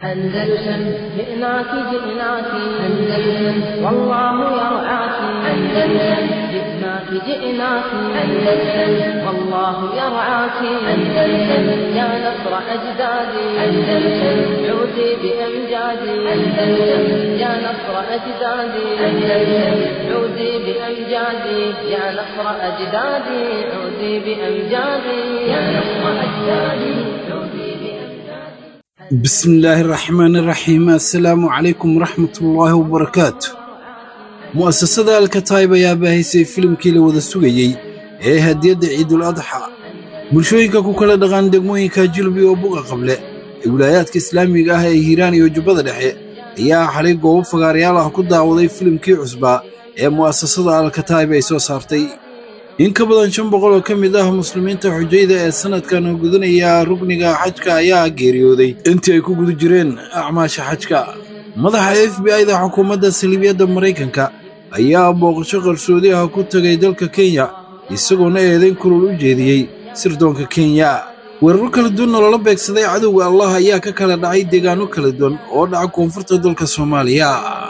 أندلسن جئناك جئناك أندلسن والله يرعاك أندلسن جئناك جئناك أندلسن والله يرعاك أندلسن يا نصر أجدادي أندلسن عودي بأمجادي أندلسن يا نصر أجدادي أندلسن عودي بأمجادي يا نصر أجدادي عودي بأمجادي يا نصر أجدادي عودي بأمجادي بسم الله الرحمن الرحيم السلام عليكم ورحمة الله وبركاته mu'asasada alkataib ayaa baahisay filimkii la wada sugayey ee hadiyadda ciidul adxa bulshooyinka ku kala dhaqan degmooyinka jilbi oo buga qable ee wilaayaadka islaamiga ah ee hiiraan iyo jubbada dhexe ayaa xalay goobo fagaarayaal ah ku daawaday filimkii cusbaa ee mu'asasada alkataib ay soo saartay in ka badan shan boqol oo ka mid ah muslimiinta xujayda ee sannadkan gudanaya rugniga xajka ayaa geeriyooday intii ay ku guda jireen acmaasha xajka madaxa f b i-da xukuumadda saliibiyadda maraykanka ayaa booqasho qarsoodi ah ku tegay dalka kenya isagoona eedayn kulul u jeediyey sirdoonka kenya weeraro kala duwan oo lala beegsaday cadowga allah ayaa ka kala dhacay deegaanno kala duwan oo dhaca koonfurta dalka soomaaliya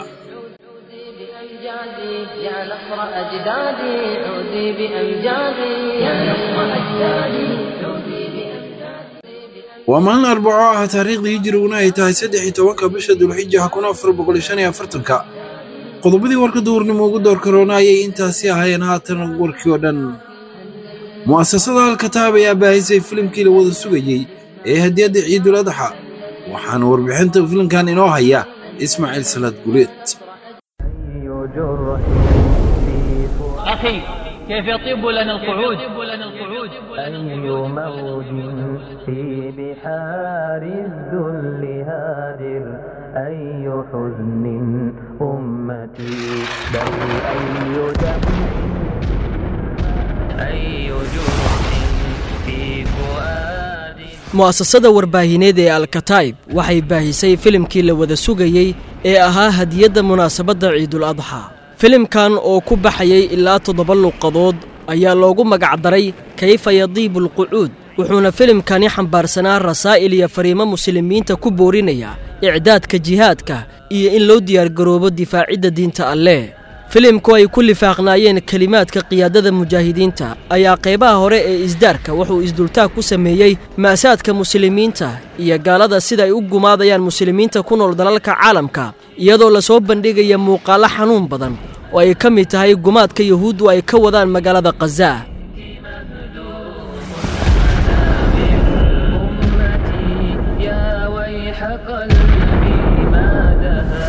بأمجادي يا نصر أجدادي عودي بأمجادي يا نصر أجدادي عودي بأمجادي waa maalin arbaco ah taariikhdii hijiriguna ay tahay saddex iyo tobanka bisha dulxija kun afar boqol shan iyo afartanka qodobadii warka duurnimo ugu door karoona ayay intaasi ahaayeen haatan warkii oo dhan mu'asasada alkataab ayaa baahisay filimkii la wada sugayey ee hadiyadda ciidul adxa waxaana warbixinta filimkan inoo haya ismaaciil salaad guleed أي جرح في فؤاد أخي كيف يطيب لنا القعود أي موج في بحار الذل هادر أي حزن أمتي بل أي دم أي جرح في فؤاد mu'asasada warbaahineed ee alkataib waxay baahisay filimkii la wada sugayey ee ahaa hadiyadda munaasabadda ciidul adxa filimkan oo ku baxayay ilaa toddoba luuqadood ayaa loogu magacdaray kayfa yadiibu alqucuud wuxuuna filimkani xambaarsanaa rasaa'il iyo fariimo muslimiinta ku boorinaya icdaadka jihaadka iyo in loo diyaargaroobo difaacidda diinta alleh filimku ay ku lifaaqnaayeen kelimaadka qiyaadada mujaahidiinta ayaa qaybaha hore ee isdaarka wuxuu isdultaag ku sameeyey ma'saadka muslimiinta iyo gaalada sida ay u gumaadayaan muslimiinta ku nool dalalka caalamka iyadoo lasoo bandhigaya muuqaallo xanuun badan oo ay ka mid tahay gumaadka yuhuuddu ay ka wadaan magaalada khaza أمتي يا ويح قلبي ما دها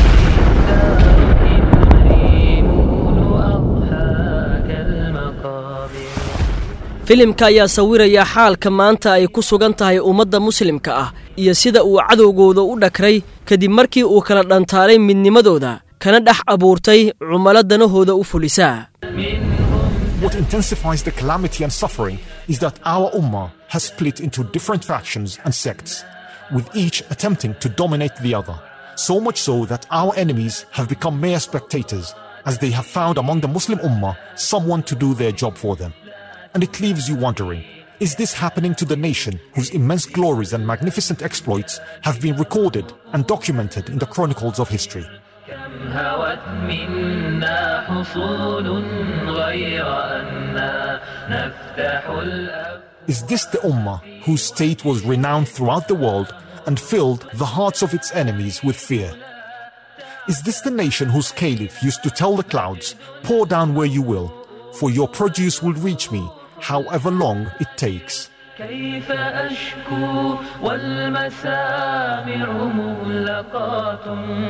دار المريمون أضحاك المقابر filimka ayaa sawiraya xaalka maanta ay ku sugan tahay ummadda muslimka ah iyo sida uu cadowgooda u dhakray kadib markii uu kala dhantaalay midnimadooda kana dhex abuurtay cumalo danahooda u fulisaa What intensifies the calamity and suffering is that our Ummah has split into different factions and sects, with each attempting to dominate the other. So much so that our enemies have become mere spectators, as they have found among the Muslim Ummah someone to do their job for them. And it leaves you wondering is this happening to the nation whose immense glories and magnificent exploits have been recorded and documented in the chronicles of history? كم هوت منا حصول غير أنا نفتح الأب Is this the Ummah whose state was renowned throughout the world and filled the hearts of its enemies with fear? Is this the nation whose caliph used to tell the clouds, Pour down where you will, for your produce will reach me, however long it takes? كيف أشكو والمسامع مغلقات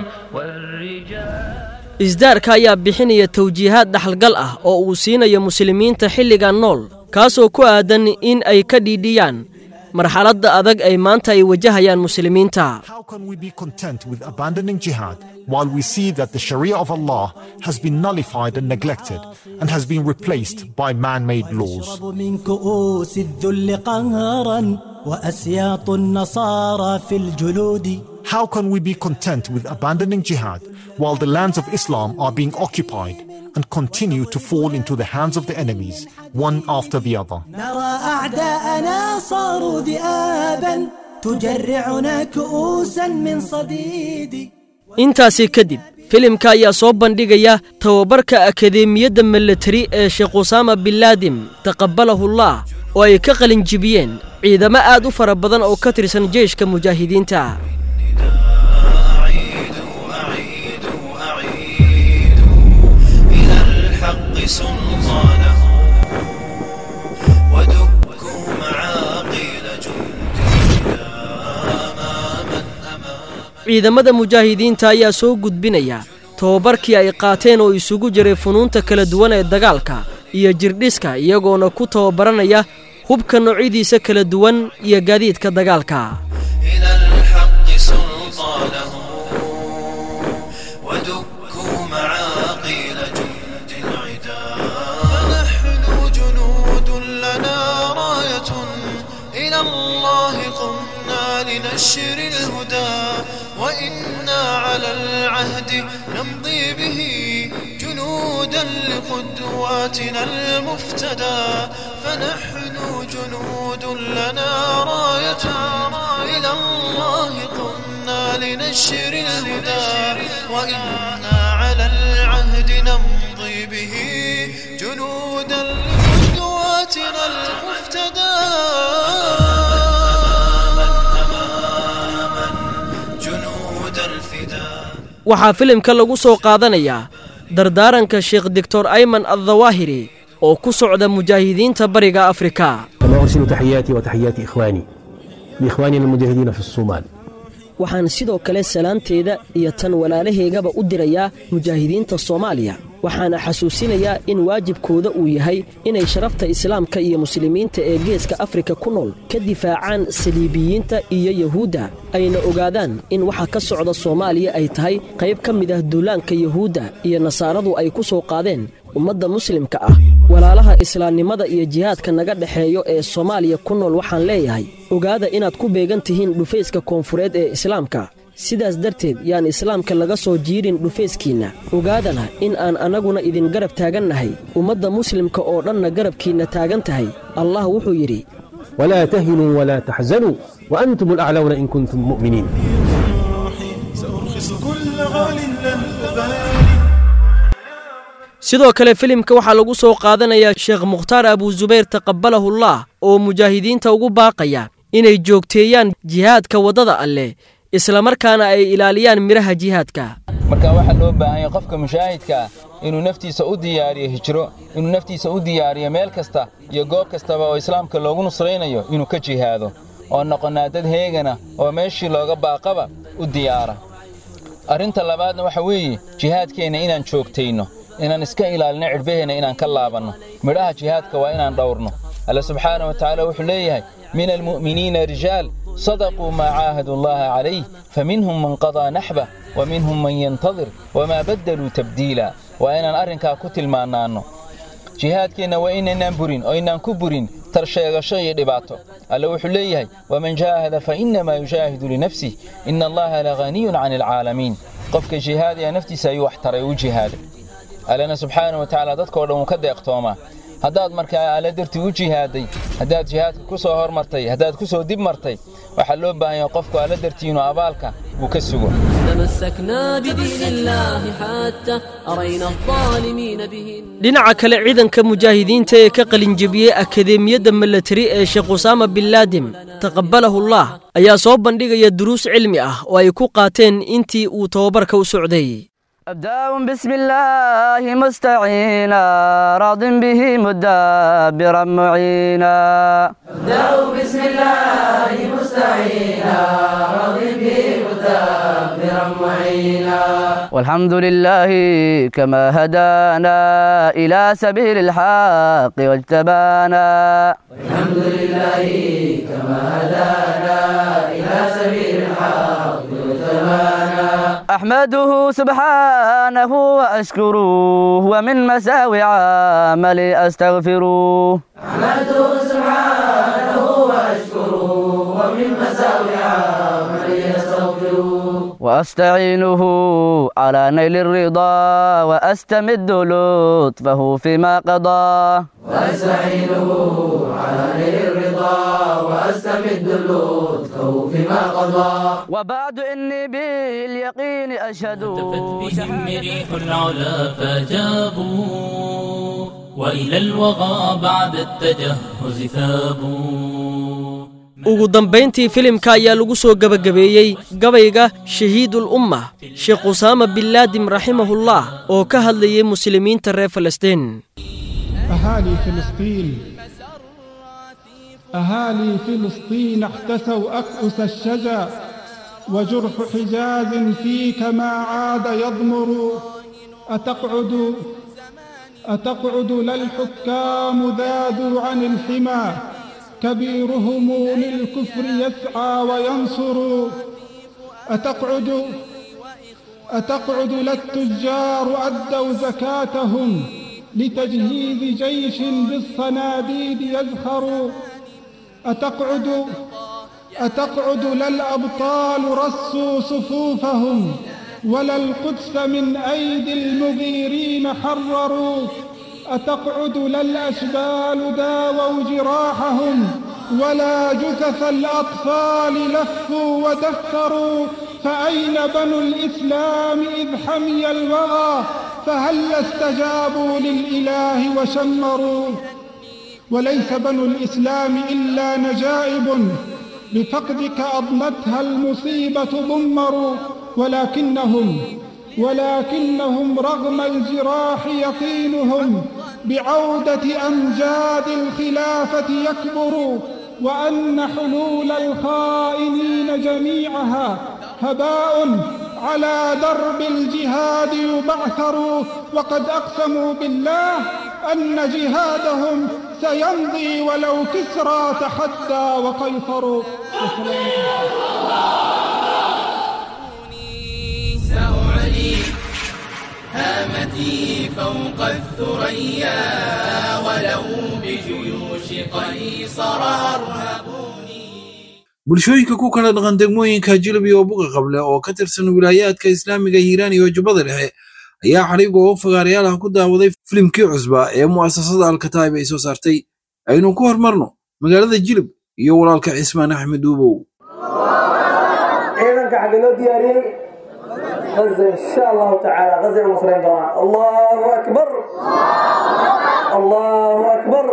والرجال isdaarka ayaa bixinaya tawjiihaad dhaxalgal ah oo uu siinayo muslimiinta xilligan nool kaasoo ku aadan in ay ka dhiidhiyaan marxaladda adag ay maanta ay wajahayaan muslimiinta How can we be content with abandoning jihad while we see that the Sharia of Allah has been nullified and neglected and has been replaced by man made laws? يشرب من كؤوس الذل قهرا وأسياط النصارى في الجلود How can we be content with abandoning jihad while the lands of Islam are being occupied and continue to fall into the hands of the enemies, one after the other? نرى أعداءنا صاروا ذئابا تجرعنا كؤوسا من صديد intaasi kadib filimka ayaa soo bandhigaya tababarka akadeemiyadda milatari ee sheekh usaama binlaadim taqabbalahullah oo ay ka qalinjibiyeen ciidamo aad u fara badan oo ka tirsan jeyshka mujaahidiinta أعيد أعيد أعيد إلى الحق سلطانه ودكوا معاقيل جندنا أماما أماما ciidamada mujaahidiinta ayaa soo gudbinaya tababarkii ay qaateen oo isugu jiray funuunta kala duwan ee dagaalka iyo jirdhiska iyagoona ku tababaranaya hubka noocyadiisa kala duwan iyo gaadiidka dagaalka إلى الحق سلطانه ودكوا معاقيل جند العدا فنحن جنود لنا راية إلى الله قمنا لنشر الهدى وإنا على العهد نمضي به جنودا لقدواتنا المفتدى فنحن جنود لنا راية إلى الله قمنا لنشر الهدى وإنا على العهد نمضي به جنودا لقدواتنا المفتدى أماما جنود الفداء waxaa filimka lagu soo qaadanayaa dardaaranka sheekh doctor ayman addawaahiri oo ku socda mujaahidiinta bariga afrika كما أرسل تحياتي وتحيات إخواني لإخواننا المجاهدين في الصومال waxaan sidoo kale salaanteeda iyo tan walaalaheygaba u dirayaa mujaahidiinta soomaaliya waxaana xasuusinayaa in waajibkooda uu yahay inay sharafta islaamka iyo muslimiinta ee geeska afrika ku nool ka difaacaan saliibiyiinta iyo yahuudda ayna ogaadaan in waxa ka socda soomaaliya ay tahay qayb ka mid ah duulaanka yahuudda iyo nasaaradu ay ku soo qaadeen ummadda muslimka ah walaalaha islaamnimada iyo jihaadka naga dhexeeyo ee soomaaliya ku nool waxaan leeyahay ogaada inaad ku beegan tihiin dhufayska koonfureed ee islaamka sidaas darteed yaan islaamka laga soo jiirin dhufayskiinna ogaadana in aan annaguna idin garab taagannahay ummadda muslimka oo dhanna garabkiinna taagan tahay allah wuxuu yidhi ولا تهنوا ولا تحزنوا وأنتم الأعلون إن كنتم مؤمنين سأرخص كل غال لن أبالي sidoo kale filimka waxaa lagu soo qaadanayaa sheekh mukhtaar abuusubayr taqabbalahullah oo mujaahidiinta ugu baaqaya inay joogteeyaan jihaadka waddada alleh islamarkaana ay ilaaliyaan midhaha jihaadka marka waxaa loo baahan yahay qofka mushaahidka ah inuu naftiisa u diyaariyo hijro inuu naftiisa u diyaariyo meel kasta iyo goob kastaba oo islaamka loogu nusraynayo inuu ka jihaado oo noqonnaa dad heegana oo meeshii looga baaqaba u diyaara arrinta labaadna waxa weeye jihaadkeenna inaan joogtayno inaan iska ilaalino cidhbaheenna inaan ka laabanno midhaha jihaadka waa inaan dhowrno alle subxaana wa tacaala wuxuu leeyahay min almu'miniina rijaal صدقوا ما عاهدوا الله عليه فمنهم من قضى نحبه ومنهم من ينتظر وما بدلوا تبديلا وإن أرنكا كتل ما نانو jihaadkeenna waa inaynaan burin oo aynaan ku burin tarsheegasho iyo dhibaato alle wuxuu leeyahay waman jaahada fa innamaa yujaahidu linafsih ina allaha lahaniyun cani alcaalamiin qofka jihaadaya naftiisa ayuu wax taray u jihaaday allena subxaana wa tacaala dadkoo dhan wuu ka deeqtoomaa haddaad markaa alle dartii u jihaaday haddaad jihaadka ku soo hormartay haddaad ku soo dib martay waxaa loo baahan yahay qofku alle dartii inuu abaalka uu ka sugo تمسكنا بدين الله حتى أرينا الظالمين به dhinaca kale ciidanka mujaahidiinta ee ka qalinjebiyey akadeemiyadda milatari ee sheekh usaama binlaadim taqabbalahullah ayaa soo bandhigaya duruus cilmi ah oo ay ku qaateen intii uu tababarka u socday أبدأ بسم الله مستعينا راض به مدبرا معينا أبدأ بسم الله مستعينا راض به مدبرا معينا والحمد لله كما هدانا إلى سبيل الحق واجتبانا الحمد لله كما هدانا إلى سبيل الحق وتبانا أحمده سبحانه وأشكره ومن مساوي عملي أستغفره أحمده سبحانه وأشكره ومن مساوي عملي أستغفره وأستعينه على نيل الرضا وأستمد لطفه فيما قضى وأستعينه على نيل الرضا وأستمد اللطف فيما قضى وبعد إني باليقين أشهد بهم ريح العلا فجابوا وإلى الوغى بعد التجهز ثابوا ugu dambayntii filimka ayaa lagu soo gebagabeeyey gabayga shahiidul umma sheekh usaama bin laadim raximahullah oo ka hadlayay muslimiinta reer falastiin أهالي فلسطين أهالي فلسطين احتسوا أكؤس الشجا وجرح حجاز فيك ما عاد يضمر أتقعد أتقعد لا الحكام ذادوا عن الحمى كبيرهم للكفر يسعى وينصر أتقعد أتقعد لا التجار أدوا زكاتهم لتجهيز جيش بالصناديد يزخر أتقعد أتقعد لا الأبطال رصوا صفوفهم ولا القدس من أيدي المغيرين حرروا أتقعد لا الأشبال داووا جراحهم ولا جثث الأطفال لفوا ودثروا فأين بنو الإسلام إذ حمي الوغى فهل استجابوا للإله وشمروا وليس بنو الإسلام إلا نجائب بفقدك أضنتها المصيبة ضمروا ولكنهم ولكنهم رغم الجراح يقينهم بعودة أمجاد الخلافة يكبر وأن حلول الخائنين جميعها هباء على درب الجهاد يبعثر وقد أقسموا بالله أن جهادهم سيمضي ولو كسرى تحدى وقيصر سأعلي هامتي فوق الثريا ولو بجيوش قيصر أرهبوني bulshooyinka ku kala dhaqan degmooyinka jilab iyo buga qable oo ka tirsan wilaayaadka islaamiga hiiraan iyo jubbada dhexe ayaa xariiga oo fagaarayaal ah ku daawaday filimkii cusba ee mu'asasada alkataib ay soo saartay aynu ku hormarno magaalada jilib iyo walaalka cismaan axmed duubow ciidanka xagga loo diyaariyey غزة إن شاء الله تعالى غزة المصريين طبعا الله أكبر الله أكبر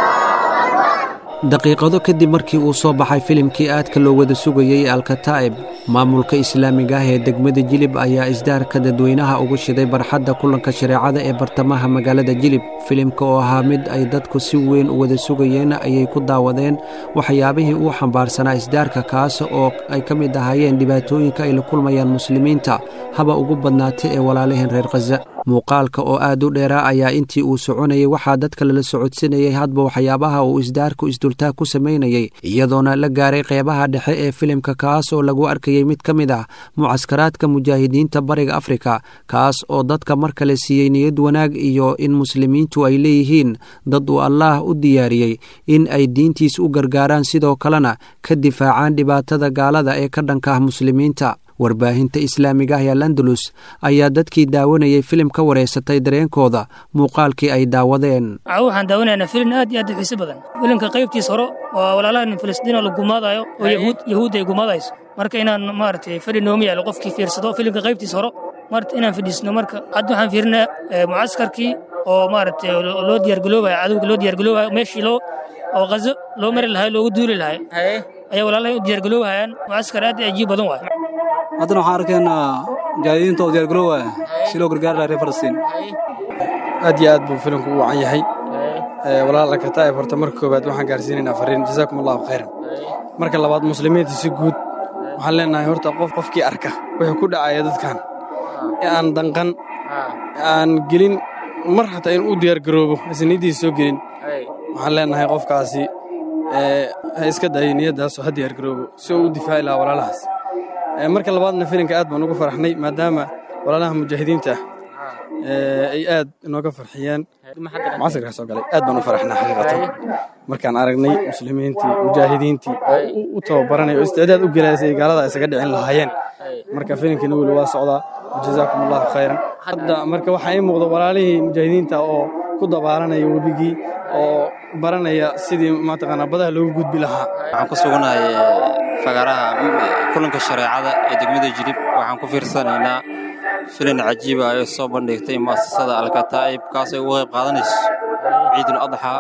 daqiiqado kadib markii uu soo baxay filimkii aadka loo wada sugayey alkataa'ib maamulka islaamiga ah ee degmada jilib ayaa isdaarka dadweynaha ugu shiday barxadda kulanka shareecada ee bartamaha magaalada jilib filimka oo ahaa mid ay dadku si weyn u wada sugayeen ayay ku daawadeen waxyaabihii uu xambaarsanaa isdaarka kaas oo ay ka mid ahaayeen dhibaatooyinka ay la kulmayaan muslimiinta haba ugu badnaatay ee walaalaheen reer khaza muuqaalka oo aad u dheeraa ayaa intii uu soconayay waxaa dadka lala socodsinayay hadba waxyaabaha uu isdaarku isdultaag ku samaynayay iyadoona la gaaray qeybaha dhexe ee filimka kaas oo lagu arkayey mid ka mid ah mucaskaraadka mujaahidiinta bariga afrika kaas oo dadka mar kale siiyey niyad wanaag iyo in muslimiintu ay leeyihiin dad uu allaah u diyaariyey in ay diintiis u gargaaraan sidoo kalena ka difaacaan dhibaatada gaalada ee ka dhanka ah muslimiinta warbaahinta islaamiga ah ee landalus ayaa dadkii daawanayay filim ka wareysatay dareenkooda muuqaalkii ay daawadeen waxaan daawanaynaa filin aad iyo aad u xiiso badan filimka qaybtiis hore oo walaalahan filistiin la gumaadayo oo yahuud yahuudda ay gumaadayso marka inaan maaragtay fadhi noomi yaalo qofkii fiirsado filimka qaybtiis hore marta inaan fadhiisno marka hadda waxaan fiirinaa mucaskarkii oo maaragtay loo diyaargaloobayo cadowga loo diyaargaloobayo meeshii loo oo qazo loo mari lahay loogu duuli lahay ayaa walaalahay u diyaargaloobayaan mucaskar aad iyo ajiib badan waay haddana waxaan arkaynaa mujaahidiinta oo diyaargaroowaya si loo gargaari lahaa reer falastiin aad iyo aad buu filimku u wacan yahay walaal alkataa'ib horta marka koowaad waxaan gaarsiinaynaa fariin jazaakum allahu khayran marka labaad muslimiinta si guud waxaan leenahay horta qof qofkii arka wuxuu ku dhacaya dadkan ee aan danqan aan gelin mar xataa in uu diyaargaroobo isniiddiisa soo gelin waxaan leenahay qofkaasi ha iska dayo niyaddaasoo ha diyaargaroobo si uu u difaaci lahaa walaalahaas marka labaadna filimka aad baan ugu faraxnay maadaama walaalaha mujaahidiinta ah ay aad inooga farxiyeen casirkaa soo galay aad baan u faraxnaa xaqiiqatan markaan aragnay muslimiintii mujaahidiintii oo u tababaranay oo isticdaad u gelaya si ay gaalada isaga dhicin lahaayeen marka filimkiina weli waa socdaa jazaakum allahu khayran hadda marka waxaa ii muuqda walaalihii mujaahidiinta oo ku dabaalanaya webigii oo baranaya sidii mataqaanaa badaha loogu gudbi lahaa waxaan ku suganahay fagaaraha kulanka shareecada ee degmada jilib waxaan ku fiirsanaynaa filin cajiiba ay soo bandhigtay mu'asasada alkataa'ib kaas ay uga qayb qaadanayso ciidul adxa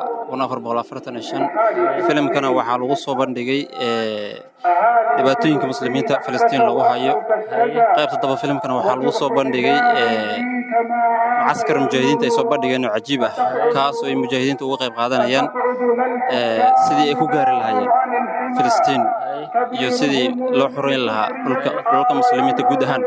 filimkana waxaa lagu soo bandhigay dhibaatooyinka muslimiinta filistiin lagu hayo qaybta daba filimkana waxaa lagu soo bandhigay mucaskar mujaahidiinta ay soo bandhigeen oo cajiib ah kaasoo ay mujaahidiinta uga qayb qaadanayaan sidii ay ku gaari lahaayeen filistiin iyo sidii loo xoreyn lahaa dhulka muslimiinta guud ahaan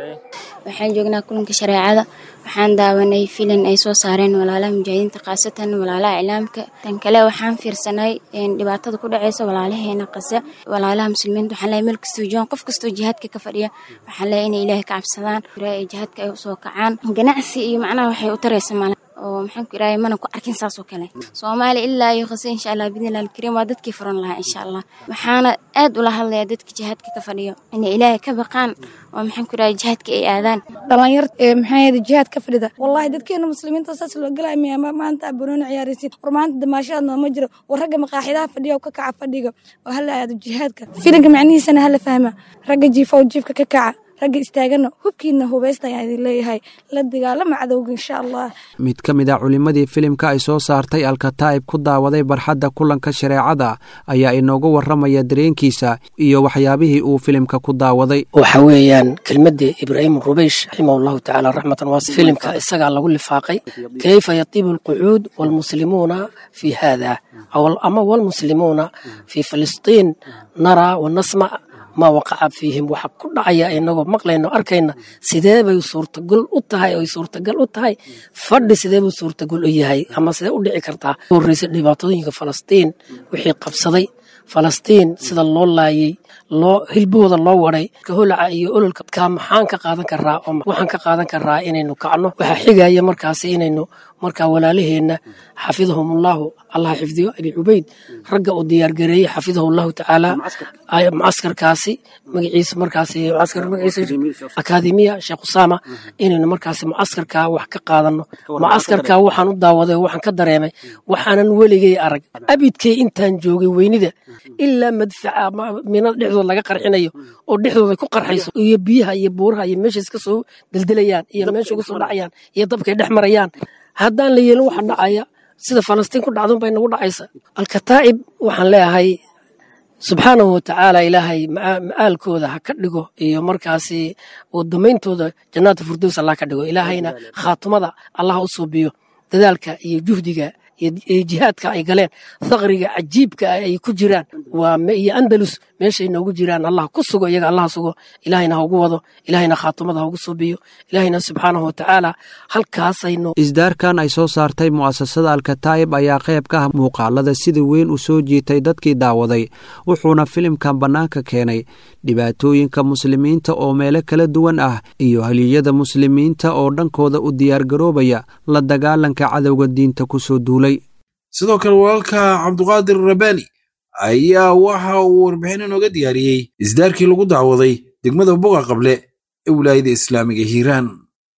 waxaan joognaa kulanka shareecada waxaan daawanay filin ay soo saareen walaalaha mujaahidiinta khaasatan walaalaha iclaamka tan kale waxaan fiirsanay dhibaatada ku dhaceysa walaalaheena qase walaalaha muslimiinta waxaan leeyahay meel kastoo joogan qof kastoo jihaadka ka fadhiya waxaan leeyahay inay ilaahay ka cabsadaan jihaadka ay usoo kacaan ganacsi iyo macnaha waxay u taraysa male oo maxaan ku iraahay mana ku arkin saas oo kale soomaaliya ilaa iyo qase insha allah bidnillahi alkariim waa dadkii furan lahaa insha allah waxaana aad ula hadlayaa dadka jihaadka ka fadhiyo inay ilaahay ka baqaan oo maxaan ku iraahay jihaadka ay aadaan dhalinyar maxaa yada jihaad ka fadhida wallahi dadkeena muslimiinta saas loo galaya miya maanta abanooni ciyaaraysid war maanta damaashaad nooma jiro war ragga maqaaxidaha fadhiya oo ka kaca fadhiga oo hala aado jihaadka filinka macnihiisana hala fahma ragga jiifa oo jiifka ka kaca ragga istaagana hubkiina hubaysta ayaan idin leeyahay la dagaalama cadowga insha allah mid ka mid a culimmadii filimka ay soo saartay alkataa'ib ku daawaday barxadda kulanka shareecada ayaa inoogu warramaya dareenkiisa iyo waxyaabihii uu filimka ku daawaday waxa weeyaan kelmaddii ibraahim rubeysh raximahu llahu tacaala raxmatan waas filimka isagaa lagu lifaaqay kayfa yatiibu alqucuud waalmuslimuuna fii haada ama waalmuslimuuna fii filistiin naraa wanasmac ma waqaca fiihim waxa ku dhacaya inagoo maqlayno arkayna sidee bay suurtagal u tahay oy suurtagal u tahay fadhi sidee buu suurtagal u yahay ama sidee u dhici kartaa horreysa dhibaatooyinka falastiin wixii qabsaday falastiin sida loo laayey loo hilbahooda loo waday holaca iyo ololka kaa maxaan ka qaadan karaa oo waxaan ka qaadan karaa inaynu kacno waxaa xigaya markaasi inaynu markaa walaalaheenna xafidahumullahu allah xifdiyo abi cubayd ragga uu diyaargareeyey xafidahullahu tacaala mucaskarkaasi magaciisa markaasi mucaskar magaciisa akaademiya sheekh usaama inaynu markaasi mucaskarkaa wax ka qaadano mucaskarkaa waxaan u daawaday waxaan ka dareemay waxaanan weligay arag abidkay intaan joogay weynida ilaa madfaca minada dhexdooda laga qarxinayo oo dhexdooda ku qarxayso iyo biyaha iyo buuraha iyo meesha iska soo deldelayaan iyo meesha uga soo dhacayaan iyo dabkay dhex marayaan haddaan la yeelin waxa dhacaya sida falastiin ku dhacdun bay nagu dhacaysa alkataa'ib waxaan leeyahay subxaanahu watacaala ilaahay ma'aalkooda ha ka dhigo iyo markaasi wadameyntooda jannaata firdows allah ka dhigo ilaahayna khaatumada allah u suubiyo dadaalka iyo juhdiga iyo jihaadka ay galeen thaqriga cajiibka ah ay ku jiraan waa iyo andalus meeshay noogu jiraan allah ku sugo iyaga allah sugo ilaahayna ha ugu wado ilaahayna khaatumada ha ugu suubiyo ilaahayna subxaanahu watacaala halkaasaynu isdaarkan ay soo saartay mu'asasada alkataa'ib ayaa qayb ka ah muuqaalada sida weyn u soo jiitay dadkii daawaday wuxuuna filimkan bannaanka keenay dhibaatooyinka muslimiinta oo meelo kala duwan ah iyo haliyada muslimiinta oo dhankooda u diyaargaroobaya la dagaalanka cadowga diinta ku soo duulay sidoo kale walaalka cabduqaadir rabaani ayaa waxa uu warbixin inooga diyaariyey isdaarkii lagu dacwaday degmada boga qable ee wilaayada islaamiga hiiraan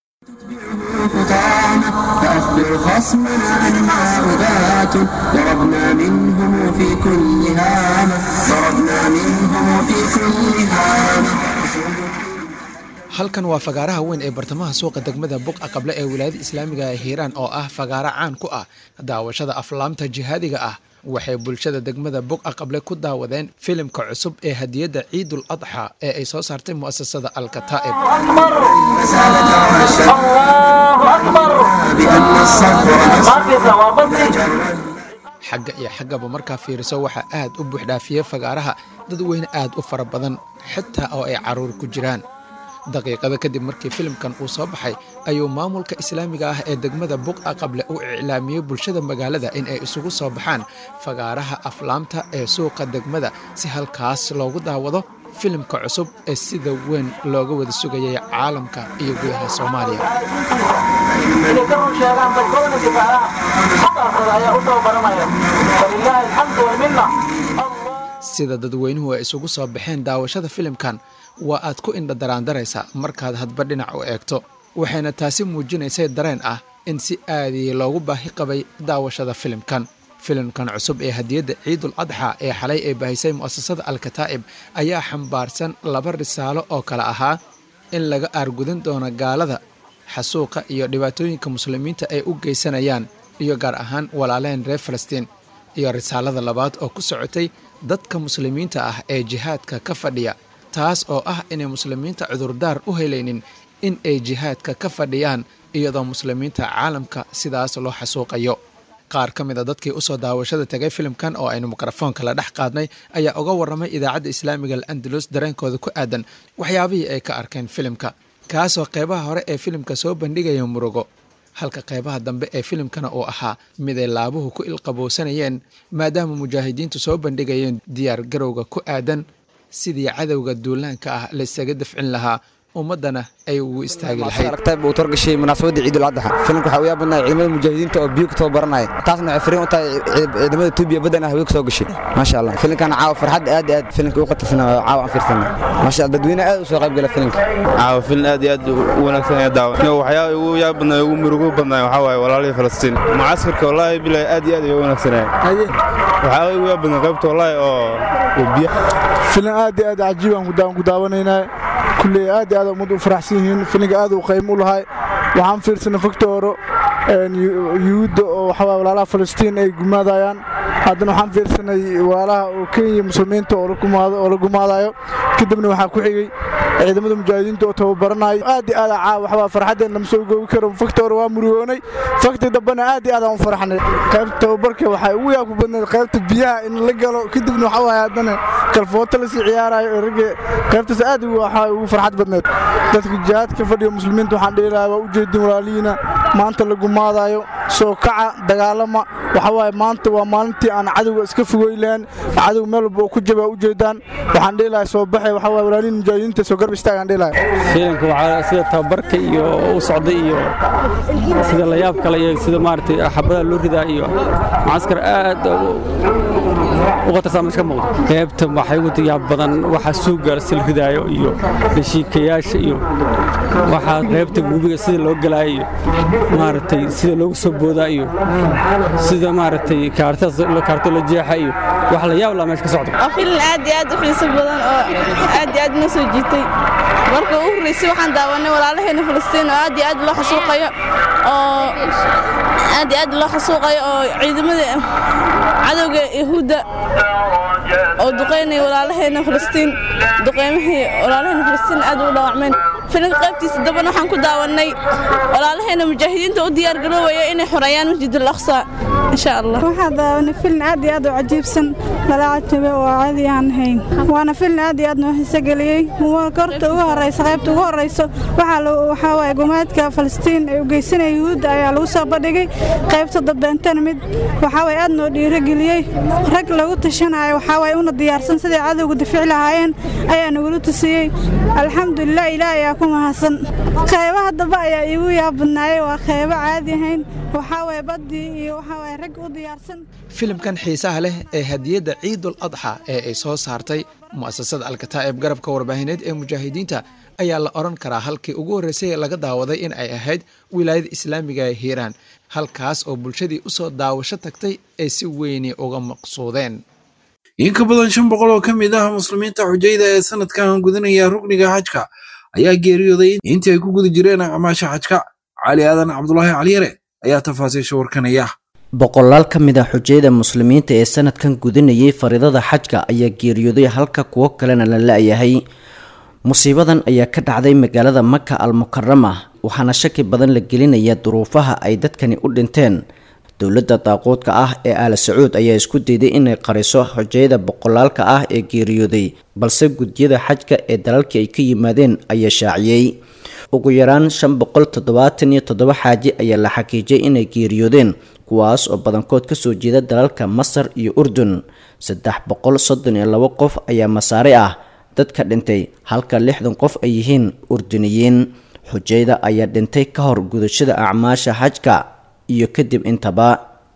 فأخبر خصمنا أنها أبات ضربنا منهم في كل هامة ضربنا منهم في كل هامة halkan waa fagaaraha weyn ee bartamaha suuqa degmada buqa qable ee wilaayada islaamiga ee hiiraan oo ah fagaaro caan ku ah daawashada aflaamta jihaadiga ah waxay bulshada degmada buqa qable ku daawadeen filimka cusub ee hadiyadda ciidul adxa ee ay soo saartay mu'asasada alkataa'ib xagga iyo xaggaba markaa fiiriso waxaa aad u buuxdhaafiyey fagaaraha dad weyne aad u fara badan xitaa oo ay carruur ku jiraan daqiiqada kadib markii filimkan uu soo baxay ayuu maamulka islaamiga ah ee degmada buqa qable u iclaamiyey bulshada magaalada in ay isugu soo baxaan fagaaraha aflaamta ee suuqa degmada si halkaas loogu daawado filimka cusub ee sida weyn looga wada sugayay caalamka iyo gudaha soomaaliya sida dadweynuhu ay isugu soo baxeen daawashada filimkan waa aad ku indha daraandaraysa markaad hadba dhinac u eegto waxayna taasi muujinaysay dareen ah in si aadii loogu baahi qabay daawashada filimkan filimkan cusub ee hadiyadda ciidul adxa ee xalay ay baahisay mu'asasada alkataa'ib ayaa xambaarsan laba risaalo oo kale ahaa in laga aargudan doono gaalada xasuuqa iyo dhibaatooyinka muslimiinta ay u geysanayaan iyo gaar ahaan walaaleen reer falastiin iyo risaalada labaad oo ku socotay dadka muslimiinta ah ee jihaadka ka fadhiya taas oo ah inay muslimiinta cudurdaar u helaynin in ay jihaadka ka fadhiyaan iyadoo muslimiinta caalamka sidaas loo xasuuqayo qaar ka mid a dadkii usoo daawashada tegay filimkan oo aynu mikrofoonka la dhex qaadnay ayaa uga warramay idaacadda islaamiga al andalus dareenkooda ku aadan waxyaabihii ay ka arkeen filimka kaasoo qeybaha hore ee filimka soo bandhigaya murugo halka qeybaha dambe ee filimkana uu ahaa mid ay laabuhu ku ilqabowsanayeen maadaama mujaahidiintu soo bandhigayeen diyaar garowga ku aadan sidii cadowga duulaanka ah laysaga dafcin lahaa ummadana ay ugu istaagi lahayd aragtayb uu torgashay munaasabadda ciidul adxa filimka waxaa u yaab badnaa ciidamada mujaahidiinta oo biyo ku tababaranaya taasna waxay fariin u tahay ciidamada tuubiya baddan ah haweenka soo gashay maasha allah filimkan caawa farxad aad aad filimka u qatarsan caawa aan fiirsana maasha allah dadweyne aad u soo qayb gala filimka caawa filin aad iyo aad u wanaagsan ee daawa waxyaaba ugu yaab badnaa ugu murugo badnaa waxaa waaye walaalihii falastiin mucaskarka wallaahi bilahi aad iyo aad ay u wanaagsanaya waxyaaba ugu yaab badnaa qaybta wallaahi oo biyo filim aad iyo aad cajiib aan ku daawanaynaa kulley aad iyo aad ummad u faraxsan yihiin filinka aad u qaymo u lahay waxaan fiirsanay faktooro yuhuudda oo waxaa walaalaha falastiin ay gumaadayaan haddana waxaan fiirsanay walaalaha oo kenya muslimiinta oo la gumaadayo kadibna waxaa ku xigay ciidamada mujaahidiinta oo tababaranayo aad iyo aad caawa waxaa farxaddeen lama soo goobi karo faktoor waa murugoonay fakti dambena aad iyo aad aan u farxnay qaybta tababarka waxay ugu yaabku badnayd qaybta biyaha in la galo kadibna waxaa waaye haddana kalfooto lasii ciyaarayo ee ragga qaybtaas aad waxaa ugu farxad badnayd dadka jihaadka fadhiyo muslimiinta waxaan dhihi lahaa waa ujeedin walaalihiina maanta la gumaadayo soo kaca dagaalama waxa waaye maanta waa maalintii aan cadowga iska fogey lahayn cadow meel walba oo ku jaba ujeedaan waxaan dhihi lahaa soo baxay waxa waaye walaalihiin mujaahidiinta soo garb istaagaan dhihi lahaa fiilanka waxaa sida tababarka iyo u socday iyo sida la yaab kale iyo sida maaragtay xabadaha loo ridaa iyo mucaskar aad u qatarsan meesha ka muuqda qaybta waxay ugu yaab badan waxa suuga sil ridaayo iyo heshiikayaasha iyo waxaa qaybta gubiga sida loo galaayo iyo maaragtay sida loogu soo boodaa iyo sida maaragtay kaarto la jeexa iyo wax la yaab laa meesha ka socda waa filin aad iyo aad u xiiso badan oo aad iyo aad noo soo jiitay marka ugu horreysay waxaan daawanay walaalaheena falastiin oo aad iyo aad loo xasuuqayo oo aad iyo aad loo xasuuqayo oo ciidamada cadowga yahuudda oo duqaynaya walaalaheena falastiin duqaymihii walaalaheena falastiin aad u dhaawacmeen filimka qaybtiisa dambana waxaan ku daawannay walaalaheena mujaahidiinta u diyaargaroobaya inay xoreeyaan masjidul aqsa insha allah waxaa daawanay filin aad iyo aad u cajiibsan lala cajabe oo caadi aan hayn waana filin aad iyo aad noo xiisogeliyey korta ugu horeysa qaybta ugu horeyso waxaa waaye gumaadka falastiin ee u geysanaya yuhuudda ayaa lagu soo bandhigay qaybta dambeentana mid waxaa waaye aad noo dhiirogeliyey rag lagu tashanayo waxaa waaye una diyaarsan siday cadowga difici lahaayeen ayaa nagula tusiyey alxamdulilah ilaah ayaa ku mahadsan qaybaha dambe ayaa iigu yaabadnaayey waa qaybo caadi ahayn waxaa waaye baddii iyo waxaa waaye rag u diyaarsan filimkan xiisaha leh ee hadiyadda ciidul adxa ee ay soo saartay mu'asasada alkataa'ib garabka warbaahineed ee mujaahidiinta ayaa la odhan karaa halkii ugu horreysay laga daawaday in ay ahayd wilaayada islaamiga ee hiiraan halkaas oo bulshadii u soo daawasho tagtay ay si weyni uga maqsuudeen in ka badan shan boqol oo ka mid ah muslimiinta xujayda ee sanadkan gudanaya rukniga xajka ayaa geeriyooday intii ay ku guda jireen acmaasha xajka cali aadan cabdulaahi caliyare ayaa tafaasiisha warkanaya boqolaal ka mid a xujayada muslimiinta ee sanadkan gudanayay faridada xajka ayaa geeriyooday halka kuwo kalena la la-yahay musiibadan ayaa ka dhacday magaalada maka al mukarama waxaana shaki badan la gelinayaa duruufaha ay dadkani u dhinteen dowladda daaquudka ah ee aala sacuud ayaa isku dayday inay qariso xujayada boqolaalka ah ee geeriyooday balse gudyada xajka ee dalalkii ay ka yimaadeen ayaa shaaciyey ugu yaraan shan boqol toddobaatan iyo toddoba xaaji ayaa la xaqiijiyay inay geeriyoodeen kuwaas oo badankood kasoo jeeda dalalka masar iyo urdun saddex boqol soddon iyo labo qof ayaa masaare ah dadka dhintay halka lixdan qof ay yihiin urduniyiin xujayda ayaa dhintay ka hor gudashada acmaasha xajka iyo kadib intaba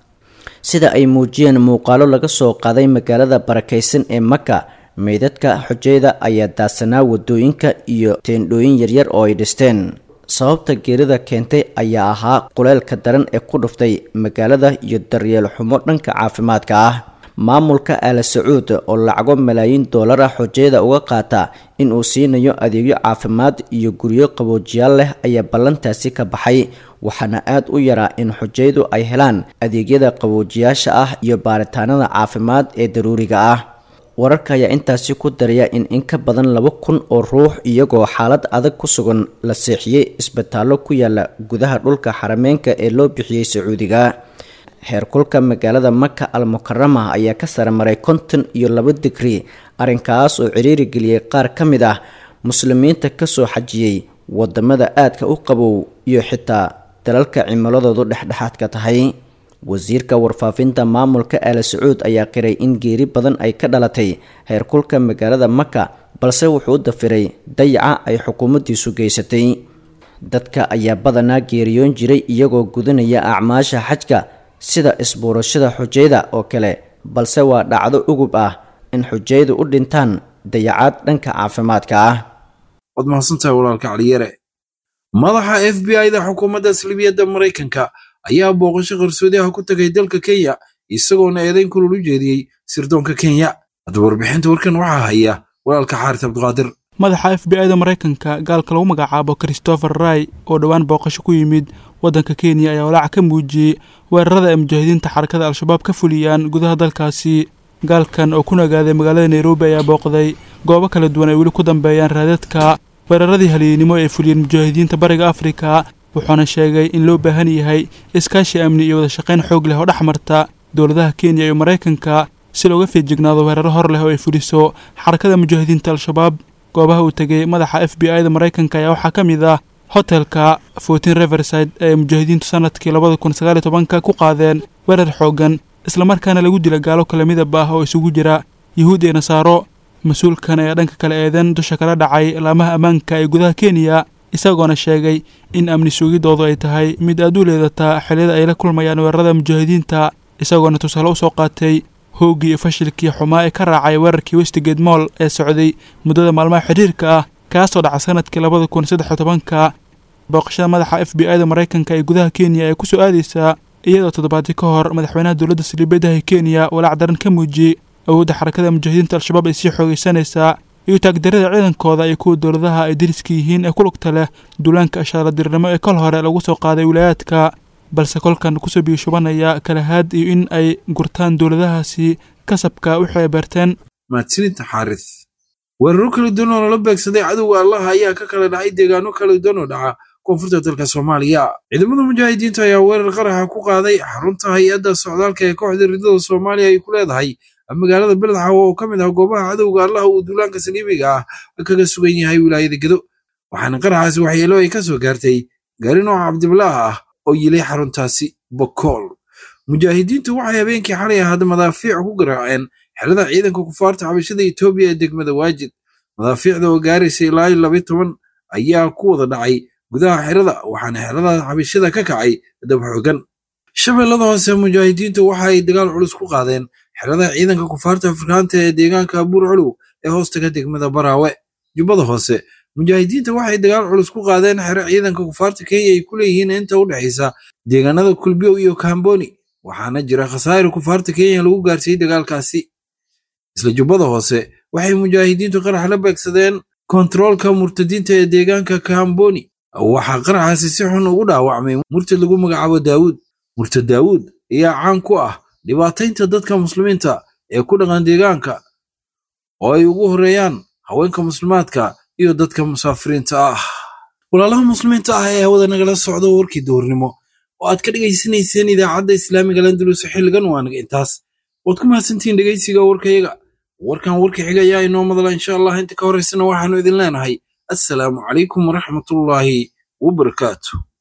sida ay muujiyeen muuqaalo laga soo qaaday magaalada barakaysan ee maka meydadka xujayda ayaa daadsanaa wadooyinka iyo teendhooyin yaryar oo ay dhisteen sababta geerida keentay ayaa ahaa kuleelka daran ee ku dhuftay magaalada iyo daryeel xumo dhanka caafimaadka ah maamulka aala sacuud oo lacago malaayiin doolar ah xojayada uga qaata in uu siinayo adeegyo caafimaad iyo guryo qaboojiyaal leh ayaa ballantaasi ka baxay waxaana aad u yaraa in xojayadu ay helaan adeegyada qaboojiyaasha ah iyo baaritaanada caafimaad ee daruuriga ah wararka ayaa intaasi ku daraya in in ka badan laba kun oo ruux iyagoo xaalad adag ku sugan la seexiyey isbitaallo ku yaala gudaha dhulka xarameenka ee loo bixiyey sacuudiga heerkulka magaalada maka al mukarama ayaa ka sare maray konton iyo laba digri arrinkaas oo ciriiri geliyey qaar ka mid ah muslimiinta kasoo xajiyey wadamada aadka u qabow iyo xitaa dalalka cimiladoodu dhexdhexaadka tahay wasiirka warfaafinta maamulka aala sacuud ayaa qiray in geeri badan ay ka dhalatay heerkulka magaalada maka balse wuxuu u dafiray dayaca ay xukuumaddiisu geysatay dadka ayaa badanaa geeriyoon jiray iyagoo gudanaya acmaasha xajka sida isbuurashada xujayda oo kale balse waa dhacdo ugub ah in xujaydu u dhintaan dayacaad dhanka caafimaadka ah waad mahadsantahay walaalka caliyare madaxa f b i da xukuumadda salibiyadda maraykanka ayaa booqasho qarsoodiaha ku tagay dalka kenya isagoona eedayn kulul u jeediyey sirdoonka kenya haddaba warbixinta warkan waxaa haya walaalka xaaris cabdiqaadir madaxa f b i da maraykanka gaalka lagu magacaabo christopher ray oo dhowaan booqasho ku yimid waddanka kenya ayaa walaaca ka muujiyey weerarada ay mujaahidiinta xarakada al-shabaab ka fuliyaan gudaha dalkaasi gaalkan oo ku nagaaday magaalada nairobi ayaa booqday goobo kala duwan ay weli ku dambeeyaan raadadka weeraradii halyeennimo ay fuliyeen mujaahidiinta bariga afrika wuxuuna sheegay in loo baahan yahay iskaashi amni iyo wada shaqayn xoog leh oo dhex marta dowladaha kenya iyo maraykanka si looga feejignaado weeraro hor leh oo ay fuliso xarakada mujaahidiinta al-shabaab goobaha uu tegay madaxa f b i da maraykanka ayaa waxaa ka mid ah hotelka fortin reverside ee mujaahidiintu sanadkii labada kun sagaal iyo tobanka ku qaadeen weerar xooggan islamarkaana lagu dila gaalo kala midab ah oo isugu jira yuhuud iyo nasaaro mas-uulkan ayaa dhanka kale eedan dusha kala dhacay laamaha ammaanka ee gudaha kenya isagoona sheegay in amni sugidoodu ay tahay mid aad u leedataa xilliyada ay la kulmayaan weerarada mujaahidiinta isagoona tusaale u soo qaatay hooggii iyo fashilkii xumaa ee ka raacay weerarkii westigate moll ee socday muddada maalmaha xidhiirka ah kaasoo dhaca sanadkii labada kun saddex iyo tobanka booqashada madaxa f b i da maraykanka ee gudaha kenya ee kusoo aadaysaa iyadoo toddobaadii ka hor madaxweynaha dowladda saliibadaha kenya walaac daran ka muujiyey awoodda xarakada mujaahidiinta al-shabaab ay sii xoogaysanaysaa iyo taagdarada ciidankooda iyo kuwa dowladaha ay dariska yihiin ee ku lugta leh duulaanka ashaaradirnimo ee kol hore lagu soo qaaday wilaayaadka balse kolkan kusoo biyushubanaya kalahaad iyo in ay gurtaan dowladahaasi kasabka wixii ay beerteen mahadsanidta xaaris weeraro kala duwan oo lala beegsaday cadowga allaha ayaa ka kala dhacay deegaano kala duwan oo dhaca koonfurta dalka soomaaliya ciidamada mujaahidiinta ayaa weerar qaraxa ku qaaday xarunta hay-adda socdaalka ee kooxda ridada soomaaliya ay ku leedahay magaalada beledxawo oo ka mid ah goobaha cadowga allaha uu duulaanka saliibiga ah kaga sugan yahay wilaayada gedo waxaana qaraxaasi waxyeelo ay ka soo gaartay gaari nooca cabdibilaaha ah oo yilay xaruntaasi bokool mujaahidiintu waxay habeenkii xalay ahaada madaafiic ku garaaceen xerada ciidanka kufaarta xabashada etoobiya ee degmada waajid madaafiicda oo gaaraysa ilaa iyo labiyo toban ayaa ku wada dhacay gudaha xerada waxaana xerada xabashada ka kacay dab xoogan shabeellada hoose mujaahidiintu waxa ay dagaal culus ku qaadeen xerada ciidanka kufaarta afrikaanta ee deegaanka buur culuw ee hoostaga degmada baraawe jubbada hoose mujaahidiinta waxay dagaal culus ku qaadeen xero ciidanka kufaarta kenya ay ku leeyihiin inta u dhexaysa deegaanada kulbiyow iyo kamboni waxaana jira khasaare kufaarta kenya lagu gaarsiiyey dagaalkaasi isla jubbada hoose waxay mujaahidiintu qarax la beegsadeen kontaroolka murtadiinta ee deegaanka kamboni waxaa qaraxaasi si xun ugu dhaawacmay murtad lagu magacaabo daawuud murtad daawuud ayaa caan ku ah dhibaataynta dadka muslimiinta ee ku dhaqan deegaanka oo ay ugu horeeyaan haweenka muslimaadka iyo dadka musaafiriinta ah walaalaha muslimiinta ah ee hawada nagala socda warkii duhurnimo oo aad ka dhegaysanayseen idaacadda islaamiga landulus xilligan waanaga intaas waad ku mahadsantihiin dhegaysiga warkayaga warkan warka xiga ayaa inoo madala insha allah inta ka horaysana waxaanu idin leenahay assalaamu calaykum waraxmatullaahi wabarakaatu